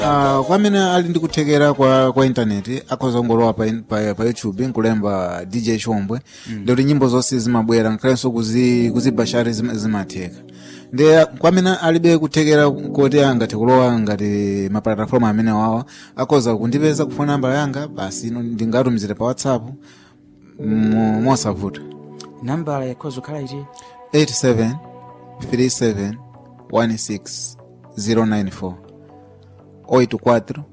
Uh, kwa amene ali ndi kuthekera kwa, kwa intaneti akhoza kungolowa pa, in- pa, pa youtube nkulemba dj chombwe mm. ndikuti nyimbo zonse zimabwera nkhalenso kuzi, kuzibashari zim- zimatheka ndi kwa amene alibe kuthekera koti angathe kulowa ngati maplatafoma amene wawa akhoza kundipeza kufuna namba yanga basi ino ndingatumizire pa whatsapp mo- mosavuta nambala yakhoza kukhala iti 87 37 16 094 84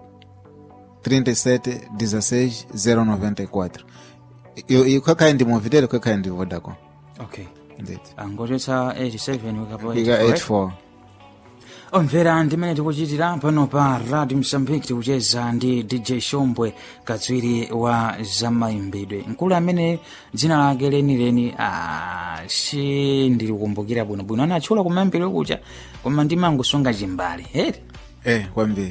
37 16 094 ikhakhale ndi movitel ikhakhale ndi vodacom okay nditi angochotsa 87 wikapo ika 84 omvera ndimene tikuchitira pano pa radio msambiki tikucheza ndi dj shombwe katswiri wa zamaimbidwe mkulu amene dzina lake lenileni ah, si ndilikumbukira bwinobwino anatchula kumayimbidwe kucha koma ndimangosunga chimbale heri eh kwambiri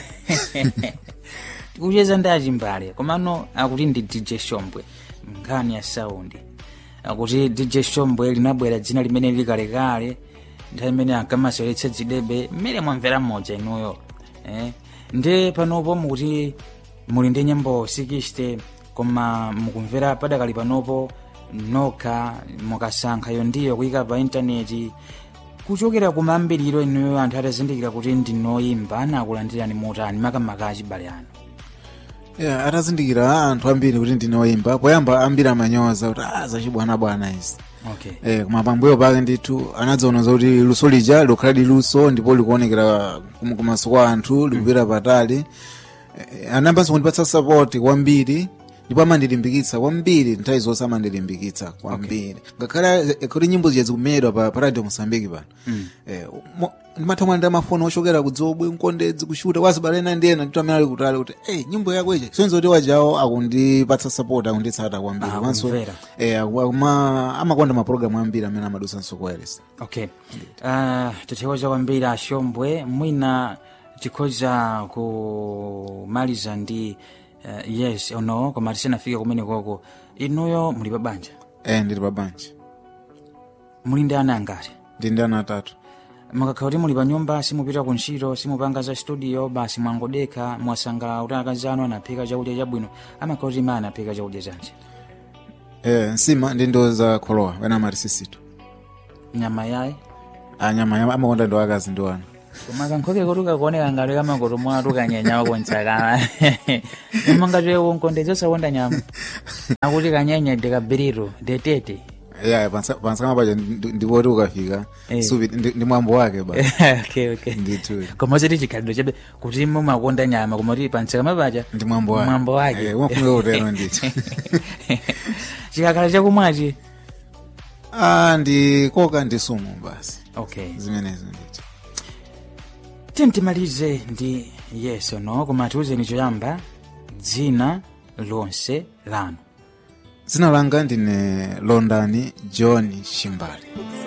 tikucheza ndi achimbale komano akuti ndi dj shombwe nkhani ya saundi akuti dj shombwe linabwera dzina limene likalekale nthawi imene ankamasoletsa dzidebe mmene mwamvera mmodza inuyo eh? ndi panopo mukuti muli ndi nyimbo 60 koma mukumvera padakali panopo nokha mukasankhayo ndiyo kuyika pa intaneti kuchokera kumambiriro inuyo anthu atazindikira kuti ndinoyimba anakulandirani motani makamaka achibale anu yeah, atazindikira anthu ambiri kuti ndinoyimba poyamba ambiri amanyoza kuti ah zachibwanabwana izi okay eh, koma pambuyo pake ndithu anadziona zoti luso lija likhala liluso ndipo likuonekera kum- kumaso kwa anthu likupita patali eh, anayambanso kundipatsa support kwambiri ndipo amandilimbikitsa kwambiri nthawi zonse amandilimbikitsa kwambiri ngakhale eh, kuti nyimbo zija zikumedwa pa, pa radio mosambiki pano eh, mo- ndimatha mwanda mafoni ochokera kudzobwe mkondedzi kushuta wazibalena ndiyena ndithu amene ali kutali kuti hey, nyimbo yako ija sonzo kuti wajawo akundipatsa support akunditsata kwambiri Ah, komanso kumvera. eh, akuma- amakonda mapulogalamu ambiri amene amadusanso kuwailesi okay uh, tithokoza kwambiri ashombwe mwina tikhoza kumaliza ndi uh, yes or no koma tisanafike kumene koko inuyo muli pa banja eh, ndili pa banja muli ndi ana angati ndi ndi ana atatu makakhala kuti muli pa nyumba simupita ku ntchito simupanga za studio basi mwangodekha mwasangalala kuti akazi anu anaphika chakudya chabwino amakhala kuti ma anaphika chakudya chanji eh, nsima ndi ndo za kholowa wena amati sisitu nyama yaye anyama ya- amakonda ndo akazi ndi wana koma kankhoke kotuka kuoneka ngati kamakoto mwatu kanyenya kontsakana nyama ngati unkondedza osakonda nyama akuti kanyenya dekabiriro detete ya pansakama paja ndipoti ukafika Eh. supi ndi ndi mwambo wake ba okay, okay. ndithu koma chiti chikhalidwe chabe kuti mumakonda nyama koma kuti pantsakama paja ndi mwambo wake mwambo wake Eh, umafunika kutero ndithu chikakhala chakumwachi ah, ndi koka ndi sumu basi okay zimenezo ndithu timtimalize ndi yes or no koma tiuzeni choyamba dzina lonse lanu dzina langa ndine londani john shimbali